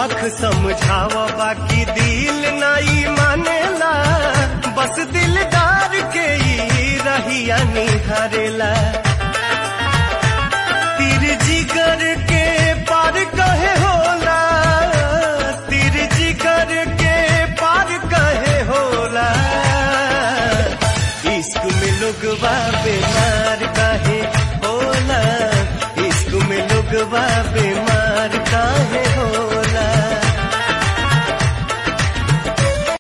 लाख समझाव बाकी दिल नाई मानेला बस दिलदार के ई रहिया निहारेला तीर जिगर के पार कहे होला तीर जिगर के पार कहे होला इश्क में लोगवा बेमार काहे होला इश्क में लोगवा बे